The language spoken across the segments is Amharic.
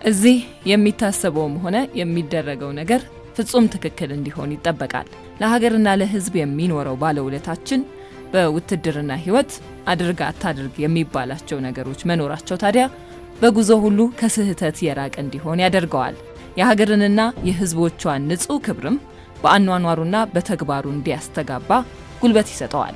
እዚህ የሚታሰበውም ሆነ የሚደረገው ነገር ፍጹም ትክክል እንዲሆን ይጠበቃል። ለሀገርና ለሕዝብ የሚኖረው ባለውለታችን በውትድርና ሕይወት አድርግ አታድርግ የሚባላቸው ነገሮች መኖራቸው ታዲያ በጉዞ ሁሉ ከስህተት የራቀ እንዲሆን ያደርገዋል። የሀገርንና የሕዝቦቿን ንጹሕ ክብርም በአኗኗሩና በተግባሩ እንዲያስተጋባ ጉልበት ይሰጠዋል።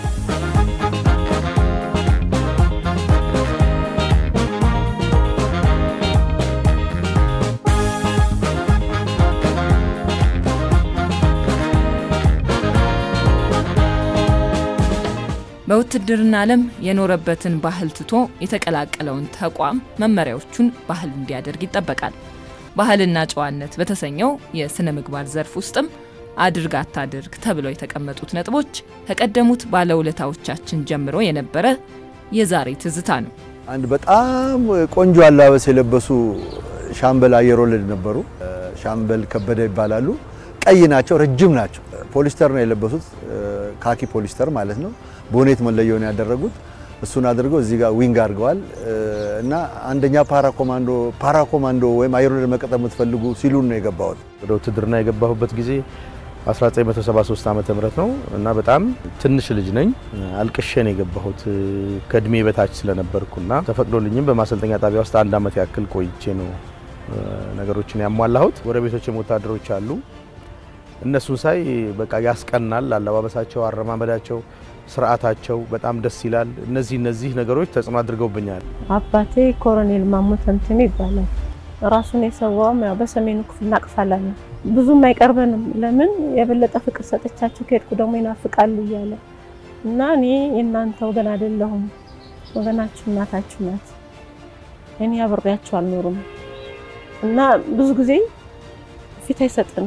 በውትድርና ዓለም የኖረበትን ባህል ትቶ የተቀላቀለውን ተቋም መመሪያዎቹን ባህል እንዲያደርግ ይጠበቃል። ባህልና ጨዋነት በተሰኘው የሥነ ምግባር ዘርፍ ውስጥም አድርግ አታድርግ ተብለው የተቀመጡት ነጥቦች ከቀደሙት ባለውለታዎቻችን ጀምሮ የነበረ የዛሬ ትዝታ ነው። አንድ በጣም ቆንጆ አለባበስ የለበሱ ሻምበል አየር ወለድ ነበሩ። ሻምበል ከበደ ይባላሉ። ቀይ ናቸው፣ ረጅም ናቸው። ፖሊስተር ነው የለበሱት፣ ካኪ ፖሊስተር ማለት ነው። ቦኔት መለየውን ያደረጉት እሱን አድርገው እዚህ ጋር ዊንግ አድርገዋል እና አንደኛ ፓራ ኮማንዶ ፓራ ኮማንዶ ወይም አየር ወለድ መቀጠል የምትፈልጉ ሲሉን ነው የገባሁት። ወደ ውትድርና የገባሁበት ጊዜ 1973 ዓመተ ምህረት ነው እና በጣም ትንሽ ልጅ ነኝ። አልቅሼ ነው የገባሁት ከእድሜ በታች ስለነበርኩና ተፈቅዶልኝም በማሰልጠኛ ጣቢያ ውስጥ አንድ ዓመት ያክል ቆይቼ ነው ነገሮችን ያሟላሁት። ጎረቤቶችም ወታደሮች አሉ። እነሱን ሳይ በቃ ያስቀናል። አለባበሳቸው፣ አረማመዳቸው፣ ስርዓታቸው በጣም ደስ ይላል። እነዚህ እነዚህ ነገሮች ተጽዕኖ አድርገውብኛል። አባቴ ኮሎኔል ማሞ ተምትሜ ይባላል። ራሱን የሰዋውም ያው በሰሜኑ ክፍል ናቅፋላ ነው። ብዙም አይቀርበንም። ለምን የበለጠ ፍቅር ሰጥቻቸው ከሄድኩ ደግሞ ይናፍቃሉ እያለ እና እኔ የእናንተ ወገን አይደለሁም፣ ወገናችሁ እናታችሁ ናት። እኔ አብሬያቸው አልኖሩም እና ብዙ ጊዜ ፊት አይሰጥንም።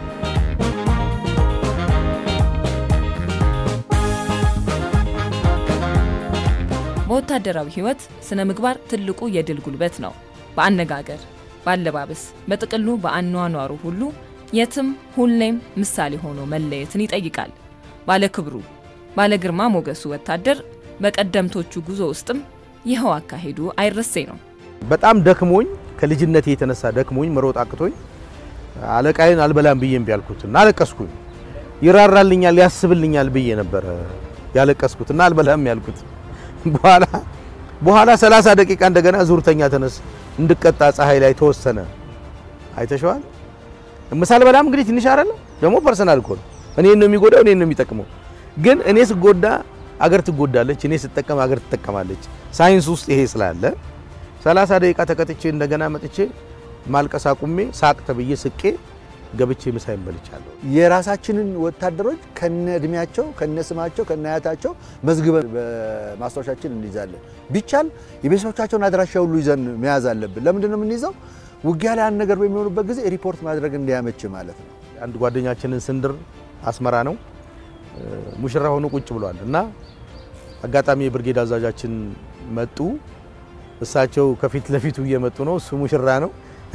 በወታደራዊ ሕይወት ስነ ምግባር ትልቁ የድል ጉልበት ነው። በአነጋገር፣ በአለባበስ፣ በጥቅሉ በአኗኗሩ ሁሉ የትም ሁሌም ምሳሌ ሆኖ መለየትን ይጠይቃል። ባለ ክብሩ ባለ ግርማ ሞገሱ ወታደር በቀደምቶቹ ጉዞ ውስጥም ይኸው አካሄዱ አይረሴ ነው። በጣም ደክሞኝ ከልጅነቴ የተነሳ ደክሞኝ መሮጥ አቅቶኝ አለቃዬን አልበላም ብዬ እምቢ አልኩት እና አለቀስኩኝ። ይራራልኛል ያስብልኛል ብዬ ነበረ ያለቀስኩት እና አልበላም ያልኩት በኋላ በኋላ 30 ደቂቃ እንደገና ዙርተኛ ተነስ እንድቀጣ ፀሐይ ላይ ተወሰነ። አይተሸዋል። ምሳል በላም እንግዲህ ትንሽ አይደለ ደግሞ ፐርሰናል እኮ ነው። እኔን ነው የሚጎዳው፣ እኔን ነው የሚጠቅመው። ግን እኔ ስጎዳ አገር ትጎዳለች፣ እኔ ስጠቀም አገር ትጠቀማለች። ሳይንስ ውስጥ ይሄ ስላለ 30 ደቂቃ ተቀጥቼ እንደገና መጥቼ ማልቀስ አቁሜ ሳቅ ተብዬ ስቄ ገብቼ ምሳይን በልቻለሁ። የራሳችንን ወታደሮች ከነ እድሜያቸው ከነ ስማቸው ከነ አያታቸው መዝግበን በማስታወሻችን እንይዛለን። ቢቻል የቤተሰቦቻቸውን አድራሻ ሁሉ ይዘን መያዝ አለብን። ለምንድን ነው የምንይዘው? ውጊያ ላይ አንድ ነገር በሚሆኑበት ጊዜ ሪፖርት ማድረግ እንዲያመች ማለት ነው። አንድ ጓደኛችንን ስንድር አስመራ ነው ሙሽራ ሆኖ ቁጭ ብሏል እና አጋጣሚ የብርጌድ አዛዣችን መጡ። እሳቸው ከፊት ለፊቱ እየመጡ ነው። እሱ ሙሽራ ነው።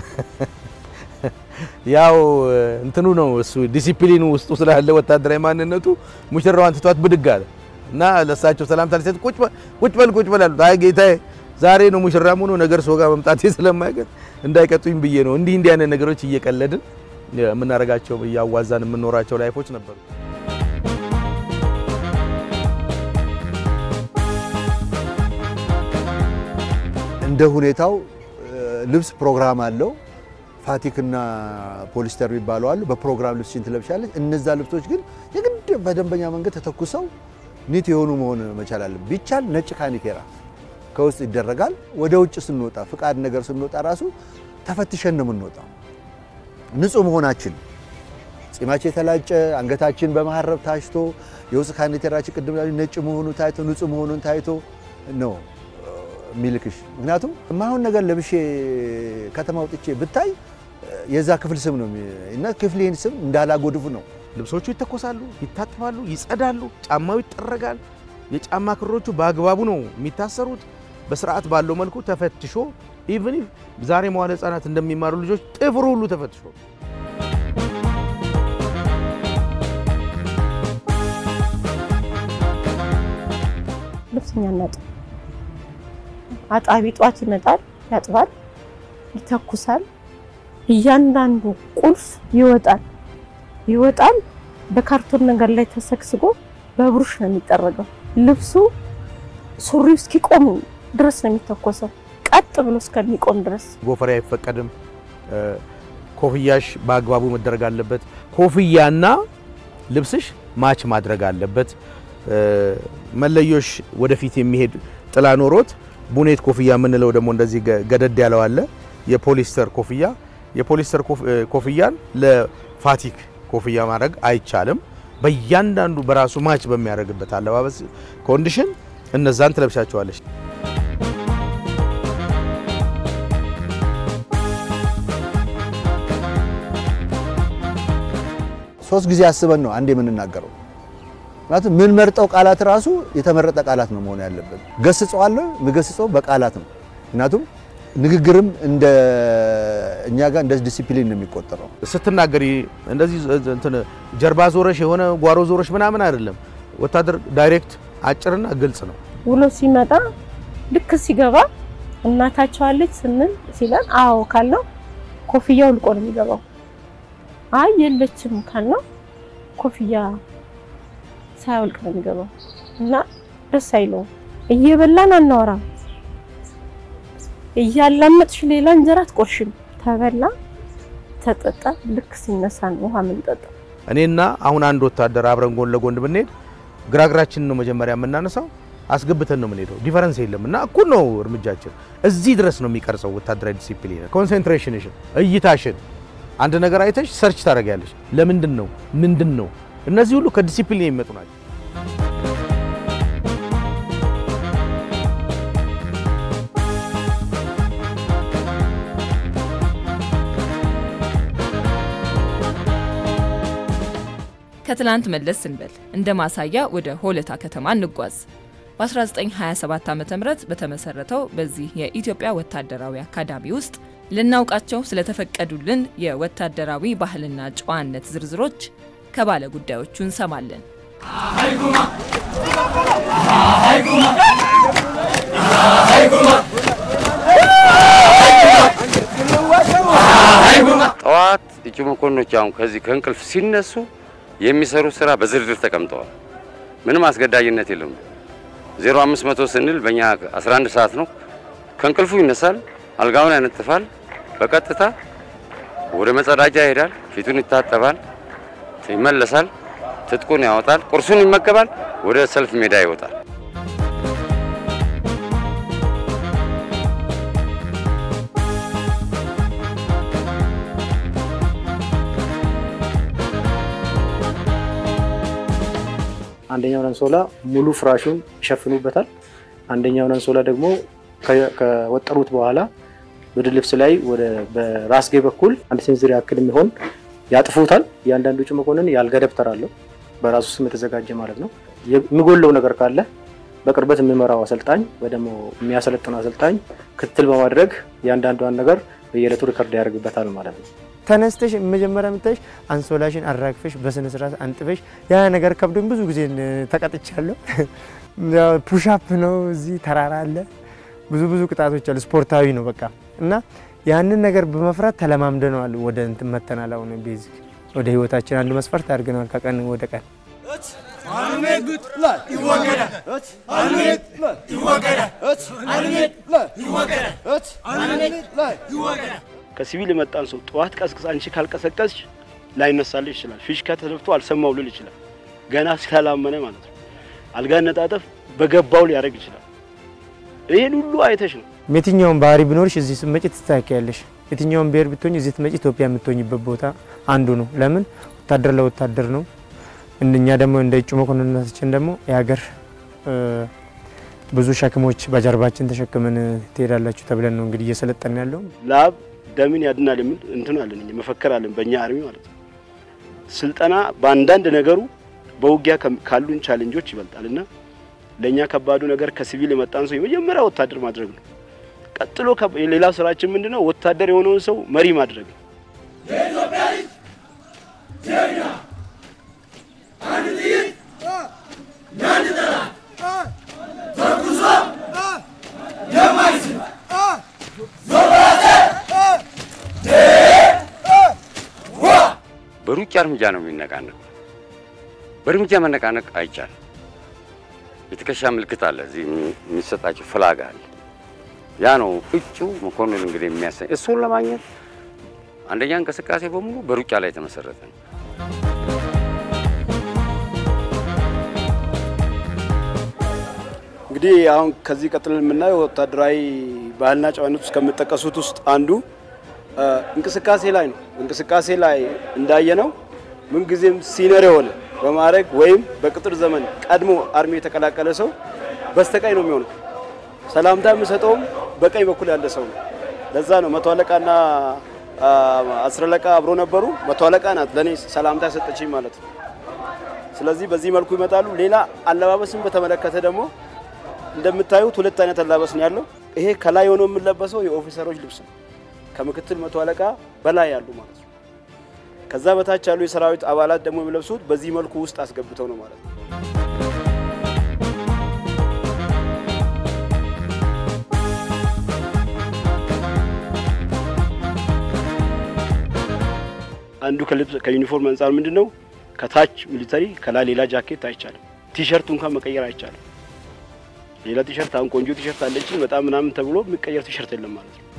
ያው እንትኑ ነው እሱ ዲሲፕሊኑ ውስጡ ስላለ ወታደራዊ ማንነቱ ሙሽራዋን ትቷት ብድግ አለ እና ለእሳቸው ሰላምታ ሊሰጥ ቁጭ በል ቁጭ በል አሉት። አይ ጌታዬ ዛሬ ነው ሙሽራ ሆኖ ነገር ሰው ጋር መምጣቴ ስለማይቀር እንዳይቀጡኝ ብዬ ነው። እንዲህ እንዲህ አይነት ነገሮች እየቀለድን የምናደርጋቸው እያዋዛን የምንኖራቸው ላይፎች ነበሩ። እንደ ሁኔታው ልብስ ፕሮግራም አለው። ፋቲክና ፖሊስተር የሚባሉ አሉ። በፕሮግራም ልብስሽን ትለብሻለች። እነዛ ልብሶች ግን የግድ በደንበኛ መንገድ ተተኩሰው ኒት የሆኑ መሆን መቻል አለ። ቢቻል ነጭ ካኒቴራ ከውስጥ ይደረጋል። ወደ ውጭ ስንወጣ ፍቃድ ነገር ስንወጣ ራሱ ተፈትሸን ነው የምንወጣው። ንጹህ መሆናችን ጺማችን የተላጨ አንገታችን በመሀረብ ታሽቶ የውስጥ ካኒቴራችን ቅድም ነጭ መሆኑ ታይቶ ንጹህ መሆኑን ታይቶ ነው ሚልክሽ ምክንያቱም የማይሆን ነገር ለብሼ ከተማ ወጥቼ ብታይ የዛ ክፍል ስም ነው እና ክፍሌን ስም እንዳላጎድፉ ነው። ልብሶቹ ይተኮሳሉ፣ ይታጠባሉ፣ ይጸዳሉ፣ ጫማው ይጠረጋል። የጫማ ክሮቹ በአግባቡ ነው የሚታሰሩት። በስርዓት ባለው መልኩ ተፈትሾ ኢቭን ዛሬ መዋለ ሕፃናት እንደሚማሩ ልጆች ጥፍሩ ሁሉ ተፈትሾ ልብስኛ እናጥብ አጣቢ ጧት ይመጣል ያጥባል። ይተኩሳል። እያንዳንዱ ቁልፍ ይወጣል ይወጣል። በካርቶን ነገር ላይ ተሰግስጎ በብሩሽ ነው የሚጠረገው። ልብሱ ሱሪው እስኪቆም ድረስ ነው የሚተኮሰው፣ ቀጥ ብሎ እስከሚቆም ድረስ። ጎፈሬ አይፈቀድም። ኮፍያሽ በአግባቡ መደረግ አለበት። ኮፍያና ልብስሽ ማች ማድረግ አለበት። መለዮሽ ወደፊት የሚሄድ ጥላ ኖሮት ቡኔት ኮፍያ የምንለው ደግሞ እንደዚህ ገደድ ያለው አለ። የፖሊስተር ኮፍያ የፖሊስተር ኮፍያን ለፋቲክ ኮፍያ ማድረግ አይቻልም። በእያንዳንዱ በራሱ ማች በሚያደርግበት አለባበስ ኮንዲሽን እነዛን ትለብሻቸዋለች። ሶስት ጊዜ አስበን ነው አንድ የምንናገረው። ምክንያቱም ምን መርጠው ቃላት ራሱ የተመረጠ ቃላት ነው መሆን ያለበት። ገስጸዋለሁ፣ ምገስጸው በቃላት ነው። ምክንያቱም ንግግርም እንደ እኛ ጋር እንደ ዲሲፕሊን ነው የሚቆጠረው። ስትናገሪ እንደዚህ እንትን ጀርባ ዞረሽ የሆነ ጓሮ ዞረሽ ምናምን አይደለም። ወታደር ዳይሬክት አጭርና ግልጽ ነው። ውሎ ሲመጣ ልክ ሲገባ እናታቸው አለች ስንል ሲለን አዎ ካልነው ኮፍያው ልቆ ነው የሚገባው። አይ የለችም ካልነው ኮፍያ ሳያወልቅ ነው የሚገባው እና ደስ አይለውም። እየበላን አናወራም። እያላመጥሽ ሌላ እንጀራ አትቆርሽም። ተበላ ተጠጣ። ልክ ሲነሳ ነው ውሃ የምንጠጣ። እኔና አሁን አንድ ወታደር አብረን ጎን ለጎን ብንሄድ ግራግራችንን ነው መጀመሪያ የምናነሳው፣ አስገብተን ነው የምንሄደው። ዲፈረንስ የለም እና እኩል ነው እርምጃችን። እዚህ ድረስ ነው የሚቀርጸው ወታደራዊ ዲሲፕሊን። ኮንሰንትሬሽንሽን፣ እይታሽን አንድ ነገር አይተሽ ሰርች ታደርጊያለሽ። ለምንድን ነው ምንድን ነው? እነዚህ ሁሉ ከዲሲፕሊን የሚመጡ ናቸው። ከትላንት መለስ ስንበል እንደ ማሳያ ወደ ሆለታ ከተማ እንጓዝ። በ1927 ዓ ም በተመሰረተው በዚህ የኢትዮጵያ ወታደራዊ አካዳሚ ውስጥ ልናውቃቸው ስለተፈቀዱልን የወታደራዊ ባህልና ጨዋነት ዝርዝሮች ከባለ ጉዳዮቹ እንሰማለን። ጠዋት እጩ መኮንኖች አሁን ከዚህ ከእንቅልፍ ሲነሱ የሚሰሩ ስራ በዝርዝር ተቀምጠዋል። ምንም አስገዳጅነት የለም። 0500 ስንል በእኛ 11 ሰዓት ነው። ከእንቅልፉ ይነሳል፣ አልጋውን ያነጥፋል፣ በቀጥታ ወደ መጸዳጃ ይሄዳል፣ ፊቱን ይታጠባል፣ ይመለሳል፣ ትጥቁን ያወጣል፣ ቁርሱን ይመገባል፣ ወደ ሰልፍ ሜዳ ይወጣል። አንደኛውን አንሶላ ሙሉ ፍራሹን ይሸፍኑበታል። አንደኛውን አንሶላ ደግሞ ከወጠሩት በኋላ ወደ ልብስ ላይ ወደ በራስጌ በኩል አንድ ሴንዝር ያክል የሚሆን ያጥፉታል። እያንዳንዱ እጩ መኮንን የአልጋ ደብተር አለው በራሱ ስም የተዘጋጀ ማለት ነው። የሚጎለው ነገር ካለ በቅርበት የሚመራው አሰልጣኝ ወይ ደግሞ የሚያሰለጥነው አሰልጣኝ ክትትል በማድረግ እያንዳንዷን ነገር በየዕለቱ ሪከርድ ያደርግበታል ማለት ነው። ተነስተሽ መጀመሪያ የምታይሽ አንሶላሽን አራግፈሽ በስነ ስርዓት አንጥፈሽ ያ ነገር ከብዶኝ ብዙ ጊዜ ተቀጥቻለሁ። ፑሻፕ ነው፣ እዚህ ተራራ አለ፣ ብዙ ብዙ ቅጣቶች አሉ። ስፖርታዊ ነው በቃ እና ያንን ነገር በመፍራት ተለማምደነዋል። ወደ እንትን መተናል። አሁን ቤዚክ ወደ ህይወታችን አንዱ መስፈርት አድርገነዋል ከቀን ወደ ቀን ከሲቪል የመጣን ሰው ጠዋት ቀስቅስ አንቺ ካልቀሰቀስሽ ላይነሳልሽ ይችላል። ፊሽካ ተነፍቶ አልሰማው ልል ይችላል። ገና ስላላመነ ማለት ነው። አልጋ ነጣጠፍ በገባው ሊያደርግ ይችላል። ይህን ሁሉ አይተሽ ነው። የትኛውን ባህሪ ቢኖርሽ እዚህ ስትመጪ ትስተካከያለሽ። የትኛውን ብሔር ብትሆኝ እዚህ ስትመጪ ኢትዮጵያ የምትሆኝበት ቦታ አንዱ ነው። ለምን ወታደር ለወታደር ነው። እኛ ደግሞ እንደ እጩ መኮንነታችን ደግሞ የሀገር ብዙ ሸክሞች በጀርባችን ተሸክመን ትሄዳላችሁ ተብለን ነው እንግዲህ እየሰለጠን ያለው። ላብ ደምን ያድናል የሚል እንትን አለን መፈክር አለን በእኛ አርሚ ማለት ነው። ስልጠና በአንዳንድ ነገሩ በውጊያ ካሉን ቻሌንጆች ይበልጣል እና ለእኛ ከባዱ ነገር ከሲቪል የመጣን ሰው የመጀመሪያ ወታደር ማድረግ ነው። ቀጥሎ ሌላ ስራችን ምንድነው? ወታደር የሆነውን ሰው መሪ ማድረግ ነው። በሩጫ እርምጃ ነው የሚነቃነቅ። በእርምጃ መነቃነቅ አይቻልም። የትከሻ ምልክት አለ፣ እዚህ የሚሰጣቸው ፍላግ አለ። ያ ነው እጩ መኮንን እንግዲህ የሚያሰኝ። እሱን ለማግኘት አንደኛ እንቅስቃሴ በሙሉ በሩጫ ላይ የተመሰረተ ነው። እንግዲህ አሁን ከዚህ ቀጥለን የምናየው ወታደራዊ ባህልና ጨዋነት ውስጥ ከሚጠቀሱት ውስጥ አንዱ እንቅስቃሴ ላይ ነው። እንቅስቃሴ ላይ እንዳየነው ምንጊዜም ሲነር የሆነ በማድረግ ወይም በቅጥር ዘመን ቀድሞ አርሚ የተቀላቀለ ሰው በስተቀኝ ነው የሚሆነው። ሰላምታ የሚሰጠውም በቀኝ በኩል ያለ ሰው ነው። ለዛ ነው መቶ አለቃና አስር አለቃ አብሮ ነበሩ። መቶ አለቃ ናት ለእኔ ሰላምታ ሰጠችኝ ማለት ነው። ስለዚህ በዚህ መልኩ ይመጣሉ። ሌላ አለባበስን በተመለከተ ደግሞ እንደምታዩት ሁለት አይነት አለባበስ ነው ያለው። ይሄ ከላይ ሆኖ የሚለበሰው የኦፊሰሮች ልብስ ነው። ከምክትል መቶ አለቃ በላይ ያሉ ማለት ነው። ከዛ በታች ያሉ የሰራዊት አባላት ደግሞ የሚለብሱት በዚህ መልኩ ውስጥ አስገብተው ነው ማለት ነው። አንዱ ከልብስ ከዩኒፎርም አንጻር ምንድን ነው ከታች ሚሊተሪ ከላይ ሌላ ጃኬት አይቻልም። ቲሸርቱ እንኳን መቀየር አይቻልም። ሌላ ቲሸርት አሁን ቆንጆ ቲሸርት አለችን በጣም ምናምን ተብሎ የሚቀየር ቲሸርት የለም ማለት ነው።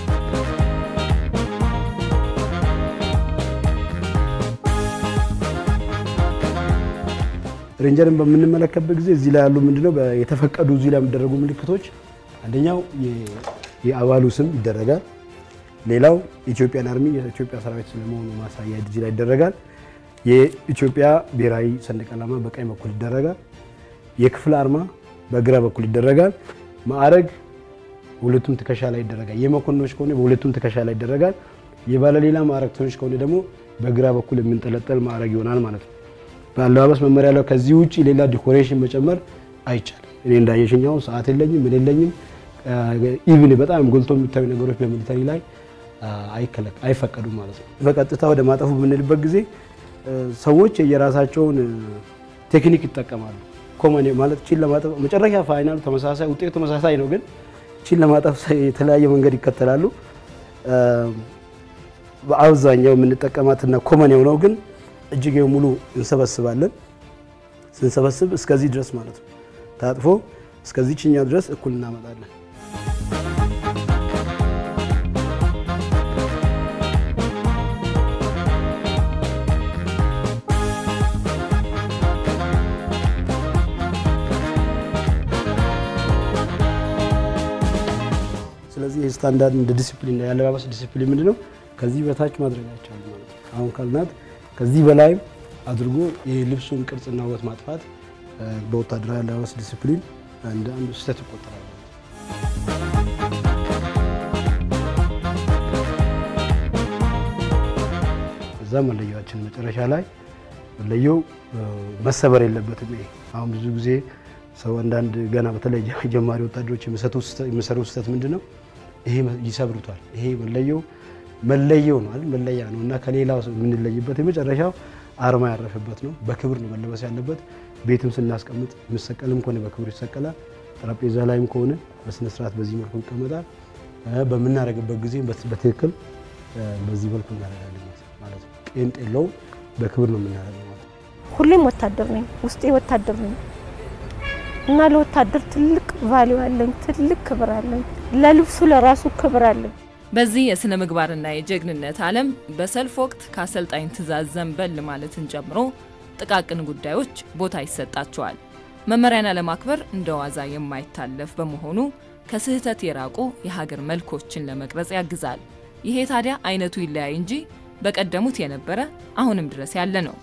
ሬንጀርን በምንመለከትበት ጊዜ እዚህ ላይ ያሉ ምንድነው የተፈቀዱ እዚህ ላይ የሚደረጉ ምልክቶች አንደኛው የአባሉ ስም ይደረጋል። ሌላው ኢትዮጵያን አርሚ የኢትዮጵያ ሰራዊት ስለመሆኑ ማሳያ እዚህ ላይ ይደረጋል። የኢትዮጵያ ብሔራዊ ሰንደቅ ዓላማ በቀኝ በኩል ይደረጋል። የክፍል አርማ በግራ በኩል ይደረጋል። ማዕረግ ሁለቱም ትከሻ ላይ ይደረጋል። የመኮንኖች ከሆነ በሁለቱም ትከሻ ላይ ይደረጋል። የባለሌላ ማዕረግተኞች ከሆነ ደግሞ በግራ በኩል የምንጠለጠል ማዕረግ ይሆናል ማለት ነው። በአለባበስ መመሪያ ላይ ከዚህ ውጭ ሌላ ዲኮሬሽን መጨመር አይቻልም። እኔ እንዳየሽኛው ሰዓት የለኝም ምን የለኝም። ኢቭን በጣም ጎልቶ የሚታዩ ነገሮች በሚሊተሪ ላይ አይፈቀዱም ማለት ነው። በቀጥታ ወደ ማጠፉ በምንልበት ጊዜ ሰዎች የራሳቸውን ቴክኒክ ይጠቀማሉ። ኮመን ማለት ቺን ለማጠፍ መጨረሻ ፋይናል ተመሳሳይ ውጤቱ ተመሳሳይ ነው፣ ግን ቺን ለማጠፍ የተለያየ መንገድ ይከተላሉ። በአብዛኛው የምንጠቀማትና ኮመን የሆነው ግን እጅግ ሙሉ እንሰበስባለን። ስንሰበስብ እስከዚህ ድረስ ማለት ነው ታጥፎ እስከዚህ ችኛው ድረስ እኩል እናመጣለን። ስለዚህ ይህ ስታንዳርድ እንደ ዲሲፕሊን የአለባበስ ዲሲፕሊን ምንድን ነው? ከዚህ በታች ማድረግ አይቻልም ማለት ነው። አሁን ካልናት ከዚህ በላይም አድርጎ የልብሱን ቅርጽና ውበት ማጥፋት በወታደራዊ አለባበስ ዲሲፕሊን እንደ አንዱ ስህተት ይቆጠራል። እዛ መለያችን መጨረሻ ላይ መለየው መሰበር የለበትም። ይሄ አሁን ብዙ ጊዜ ሰው አንዳንድ ገና በተለይ ጀማሪ ወታደሮች የሚሰሩ ስህተት ምንድን ነው? ይሄ ይሰብሩታል። ይሄ መለየው መለየው ነው አይደል? መለያ ነው እና ከሌላው የምንለይበት የመጨረሻው አርማ ያረፈበት ነው። በክብር ነው መለበስ ያለበት። ቤትም ስናስቀምጥ የሚሰቀልም ከሆነ በክብር ይሰቀላል። ጠረጴዛ ላይም ከሆነ በስነ ስርዓት በዚህ መልኩ ይቀመጣል። በምናደርግበት ጊዜ በትክክል በዚህ መልኩ እናደርጋለን ማለት ነው። ቄንጥ የለውም። በክብር ነው የምናደርገው ማለት ነው። ሁሌም ወታደር ነኝ፣ ውስጤ ወታደር ነኝ እና ለወታደር ትልቅ ቫሊዩ አለኝ፣ ትልቅ ክብር አለኝ። ለልብሱ ለራሱ ክብር አለኝ። በዚህ የሥነ ምግባርና የጀግንነት ዓለም በሰልፍ ወቅት ከአሰልጣኝ ትዕዛዝ ዘንበል ማለትን ጨምሮ ጥቃቅን ጉዳዮች ቦታ ይሰጣቸዋል። መመሪያን አለማክበር እንደ ዋዛ የማይታለፍ በመሆኑ ከስህተት የራቁ የሀገር መልኮችን ለመቅረጽ ያግዛል። ይሄ ታዲያ አይነቱ ይለያይ እንጂ በቀደሙት የነበረ አሁንም ድረስ ያለ ነው።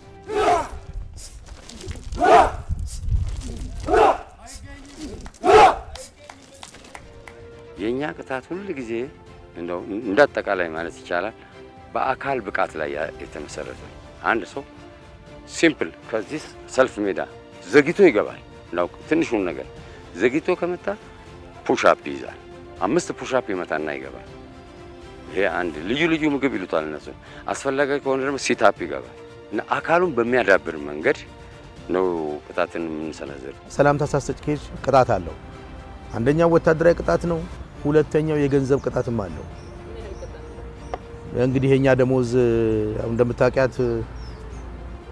የእኛ ቅጣት ሁል ጊዜ እንደው እንደ አጠቃላይ ማለት ይቻላል በአካል ብቃት ላይ የተመሰረተ ነው። አንድ ሰው ሲምፕል ከዚህ ሰልፍ ሜዳ ዘግይቶ ይገባል። እንዳው ትንሹን ነገር ዘግይቶ ከመጣ ፑሻፕ ይይዛል። አምስት ፑሻፕ ይመታና ይገባል። ይሄ አንድ ልዩ ልዩ ምግብ ይሉታል እነሱ። አስፈላጊ ከሆነ ደግሞ ሲታፕ ይገባል እና አካሉን በሚያዳብር መንገድ ነው ቅጣትን የምንሰነዝር። ሰላምታ ሳትሰጥ ከሄድሽ ቅጣት አለው። አንደኛው ወታደራዊ ቅጣት ነው። ሁለተኛው የገንዘብ ቅጣትም አለው። እንግዲህ የኛ ደሞዝ ያው እንደምታውቂያት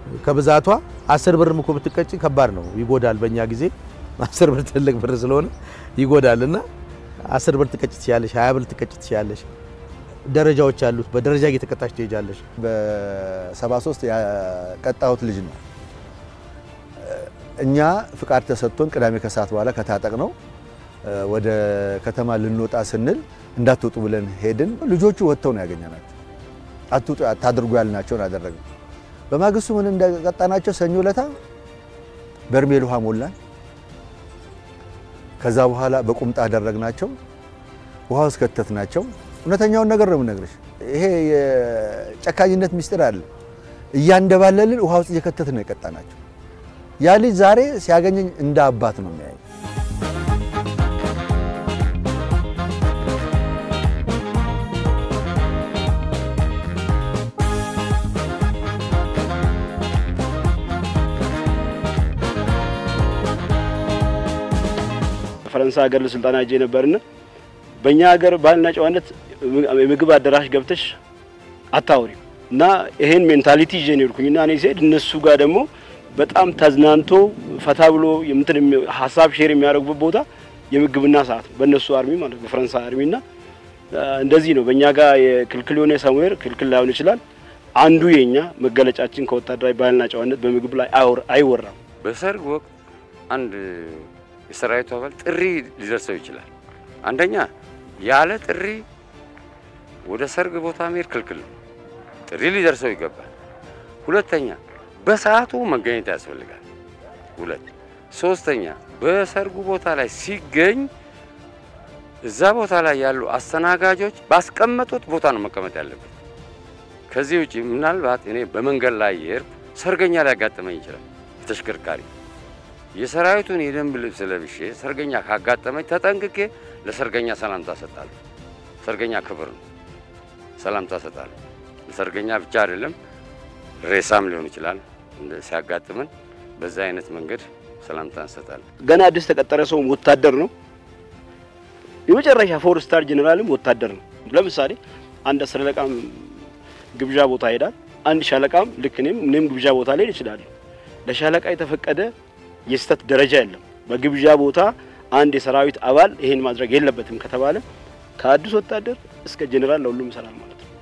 ከብዛቷ አስር ብርም እኮ ብትቀጭ ከባድ ነው፣ ይጎዳል። በእኛ ጊዜ አስር ብር ትልቅ ብር ስለሆነ ይጎዳል እና አስር ብር ትቀጭ ትችያለሽ፣ ሀያ ብር ትቀጭ ትችያለሽ። ደረጃዎች አሉት። በደረጃ እየተቀጣች ትሄጃለሽ። በ73 ያቀጣሁት ልጅ ነው። እኛ ፍቃድ ተሰጥቶን ቅዳሜ ከሰዓት በኋላ ከታጠቅ ነው ወደ ከተማ ልንወጣ ስንል እንዳትወጡ ብለን ሄድን። ልጆቹ ወጥተው ነው ያገኘናቸው። አትውጡ አታድርጉ ያልናቸውን አደረግን። በማግስቱ ምን እንደቀጣናቸው ሰኞ ለታ በርሜል ውሃ ሞላን። ከዛ በኋላ በቁምጣ አደረግናቸው። ውሃ ውስጥ ከተትናቸው። እውነተኛውን ነገር ነው የምነግርሽ። ይሄ የጨካኝነት ሚስጥር አለ። እያንደባለልን ውሃ ውስጥ እየከተት ነው የቀጣናቸው። ያ ልጅ ዛሬ ሲያገኘኝ እንደ አባት ነው የሚያየኝ። ፈረንሳይ ሀገር ለስልጠና ሄጄ ነበርና በእኛ ሀገር ባህልና ጨዋነት የምግብ አዳራሽ ገብተሽ አታውሪም እና ይሄን ሜንታሊቲ ይዤ ነው የሄድኩኝና እኔ ስሄድ እነሱ ጋር ደግሞ በጣም ተዝናንቶ ፈታ ብሎ የምትን ሀሳብ ሼር የሚያደርጉበት ቦታ የምግብና ሰዓት ነው። በእነሱ አርሚ ማለት በፈረንሳይ አርሚና እንደዚህ ነው። በእኛ ጋር የክልክል የሆነ ሰሙዌር ክልክል ላይሆን ይችላል። አንዱ የኛ መገለጫችን ከወታደራዊ ባህልና ጨዋነት በምግብ ላይ አይወራም። በሰርግ ወቅት አንድ የሰራዊቱ አባል ጥሪ ሊደርሰው ይችላል። አንደኛ ያለ ጥሪ ወደ ሰርግ ቦታ መሄድ ክልክል ነው። ጥሪ ሊደርሰው ይገባል። ሁለተኛ በሰዓቱ መገኘት ያስፈልጋል። ሁለት ሶስተኛ በሰርጉ ቦታ ላይ ሲገኝ እዛ ቦታ ላይ ያሉ አስተናጋጆች ባስቀመጡት ቦታ ነው መቀመጥ ያለበት። ከዚህ ውጪ ምናልባት እኔ በመንገድ ላይ የሄድኩ ሰርገኛ ሊያጋጥመኝ ይችላል። ተሽከርካሪ የሰራዊቱን የደንብ ልብስ ለብሼ ሰርገኛ ካጋጠመኝ ተጠንቅቄ ለሰርገኛ ሰላምታ ሰጣለሁ። ሰርገኛ ክብር ነው፣ ሰላምታ ሰጣለሁ። ለሰርገኛ ብቻ አይደለም ሬሳም ሊሆን ይችላል ሲያጋጥመን በዛ አይነት መንገድ ሰላምታ እንሰጣለን። ገና አዲስ ተቀጠረ ሰውም ወታደር ነው። የመጨረሻ ፎር ስታር ጀኔራልም ወታደር ነው። ለምሳሌ አንድ አስር አለቃም ግብዣ ቦታ ይሄዳል። አንድ ሻለቃም ልክ እኔም እኔም ግብዣ ቦታ ላይ ይችላል። ለሻለቃ የተፈቀደ የስህተት ደረጃ የለም። በግብዣ ቦታ አንድ የሰራዊት አባል ይሄን ማድረግ የለበትም ከተባለ ከአዲስ ወታደር እስከ ጀኔራል ለሁሉም ይሰራል ማለት ነው።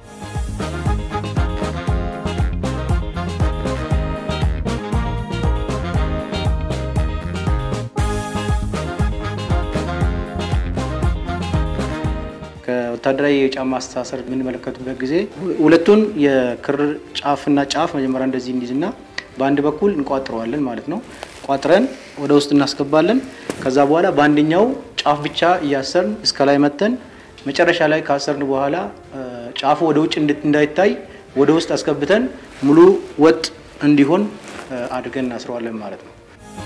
ከወታደራዊ የጫማ አስተሳሰር የምንመለከቱበት ጊዜ ሁለቱን የክር ጫፍና ጫፍ መጀመሪያ እንደዚህ እንዲዝና በአንድ በኩል እንቋጥረዋለን ማለት ነው። ቋጥረን ወደ ውስጥ እናስገባለን። ከዛ በኋላ በአንደኛው ጫፍ ብቻ እያሰርን እስከ ላይ መተን መጨረሻ ላይ ካሰርን በኋላ ጫፉ ወደ ውጭ እንዳይታይ ወደ ውስጥ አስገብተን ሙሉ ወጥ እንዲሆን አድርገን እናስረዋለን ማለት ነው።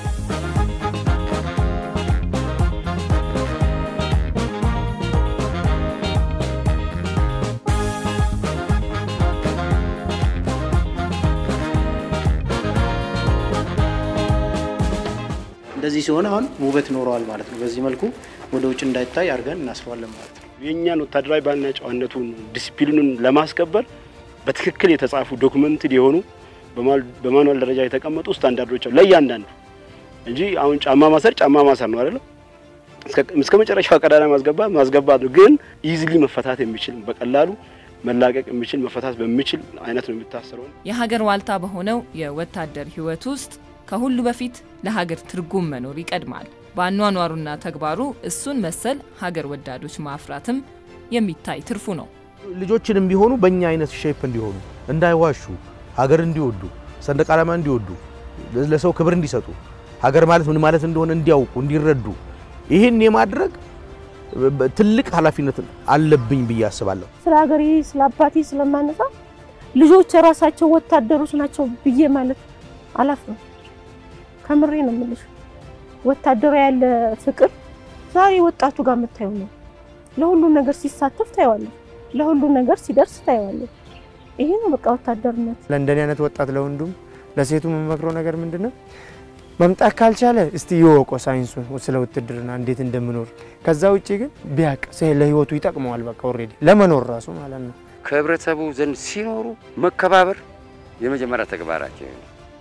እንደዚህ ሲሆን አሁን ውበት ይኖረዋል ማለት ነው። በዚህ መልኩ ወደ ውጭ እንዳይታይ አድርገን እናስረዋለን ማለት ነው። የእኛን ወታደራዊ ባህልና ጨዋነቱን ዲሲፕሊኑን ለማስከበር በትክክል የተጻፉ ዶክመንትድ የሆኑ በማኑዋል ደረጃ የተቀመጡ ስታንዳርዶች አሉ ለእያንዳንዱ እንጂ አሁን ጫማ ማሰር ጫማ ማሰር ነው አይደለም። እስከ መጨረሻው ቀዳዳ ማስገባት ማስገባት ነው። ግን ኢዚሊ መፈታት የሚችል በቀላሉ መላቀቅ የሚችል መፈታት በሚችል አይነት ነው የሚታሰረው። የሀገር ዋልታ በሆነው የወታደር ሕይወት ውስጥ ከሁሉ በፊት ለሀገር ትርጉም መኖር ይቀድማል። በአኗኗሩና ተግባሩ እሱን መሰል ሀገር ወዳዶች ማፍራትም የሚታይ ትርፉ ነው። ልጆችንም ቢሆኑ በእኛ አይነት ሼፕ እንዲሆኑ፣ እንዳይዋሹ፣ ሀገር እንዲወዱ፣ ሰንደቅ ዓላማ እንዲወዱ፣ ለሰው ክብር እንዲሰጡ፣ ሀገር ማለት ምን ማለት እንደሆነ እንዲያውቁ፣ እንዲረዱ ይህን የማድረግ ትልቅ ኃላፊነት አለብኝ ብዬ አስባለሁ። ስለ ሀገሬ ስለ አባቴ ስለማነሳ ልጆች የራሳቸው ወታደሮች ናቸው ብዬ ማለት አላፍርም። ከምሬ ነው የምልሽ። ወታደር ያለ ፍቅር ዛሬ ወጣቱ ጋር የምታየው ነው። ለሁሉ ነገር ሲሳተፍ ታየዋለህ፣ ለሁሉ ነገር ሲደርስ ታየዋለህ። ይሄ ነው በቃ ወታደርነት። ለእንደኔ አይነት ወጣት ለወንዱም ለሴቱ የምመክረው ነገር ምንድን ነው? መምጣት ካልቻለ እስቲ ይወቆ ሳይንሱን ስለ ውትድርና እንዴት እንደምኖር። ከዛ ውጭ ግን ቢያቅ ለህይወቱ ይጠቅመዋል። በቃ ኦልሬዲ ለመኖር ራሱ ማለት ነው። ከህብረተሰቡ ዘንድ ሲኖሩ መከባበር የመጀመሪያ ተግባራቸው ነው።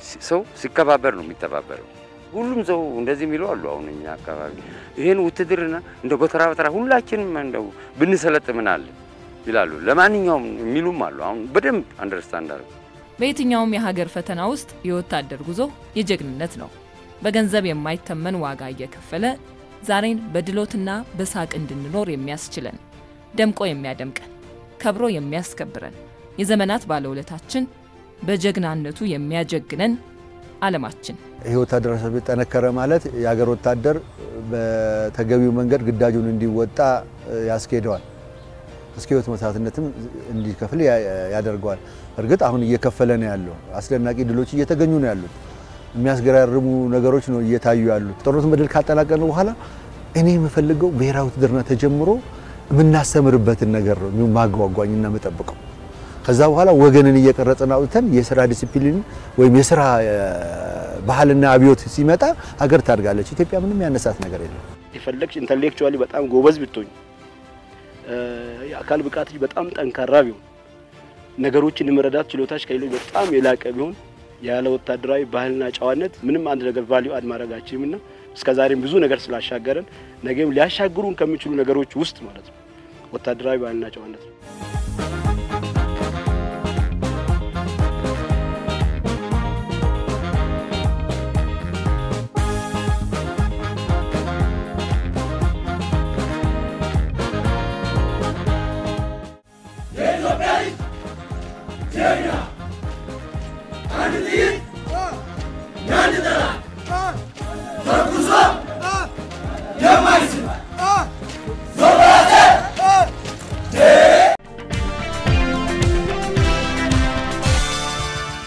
ሰው ሲከባበር ነው የሚተባበረው። ሁሉም ሰው እንደዚህ የሚለው አሉ። አሁን እኛ አካባቢ ይህን ውትድርና እንደ ጎተራ በተራ ሁላችንም እንደው ብንሰለጥ ምን አለ ይላሉ። ለማንኛውም የሚሉም አሉ። አሁን በደንብ አንደርስታንድ አድርገው በየትኛውም የሀገር ፈተና ውስጥ የወታደር ጉዞ የጀግንነት ነው። በገንዘብ የማይተመን ዋጋ እየከፈለ ዛሬን በድሎትና በሳቅ እንድንኖር የሚያስችለን ደምቆ የሚያደምቀን ከብሮ የሚያስከብረን የዘመናት ባለውለታችን በጀግናነቱ የሚያጀግነን ዓለማችን ይህ ወታደራዊ ሰራዊት ጠነከረ ማለት የሀገር ወታደር በተገቢው መንገድ ግዳጁን እንዲወጣ ያስኬደዋል። እስከ ህይወት መስዋዕትነትም እንዲከፍል ያደርገዋል። እርግጥ አሁን እየከፈለ ነው ያለው። አስደናቂ ድሎች እየተገኙ ነው ያሉት። የሚያስገራርሙ ነገሮች ነው እየታዩ ያሉት። ጦርነቱን በድል ካጠናቀቅን በኋላ እኔ የምፈልገው ብሔራዊ ውትድርና ተጀምሮ የምናስተምርበትን ነገር ነው ማጓጓኝና የምጠብቀው። ከዛ በኋላ ወገንን እየቀረጽን አውጥተን የስራ ዲሲፕሊን ወይም የስራ ባህልና አብዮት ሲመጣ ሀገር ታድጋለች። ኢትዮጵያ ምንም ያነሳት ነገር የለም። የፈለግሽ ኢንተሌክቹዋሊ በጣም ጎበዝ ብትሆኝ፣ የአካል ብቃትሽ በጣም ጠንካራ ቢሆን፣ ነገሮችን የመረዳት ችሎታሽ ከሌሎች በጣም የላቀ ቢሆን ያለ ወታደራዊ ባህልና ጨዋነት ምንም አንድ ነገር ቫልዩ አድ ማድረጋችንም እና እስከዛሬም ብዙ ነገር ስላሻገረን ነገም ሊያሻግሩን ከሚችሉ ነገሮች ውስጥ ማለት ነው ወታደራዊ ባህልና ጨዋነት ነው። አንድ ጥይት፣ አንድ ጠላት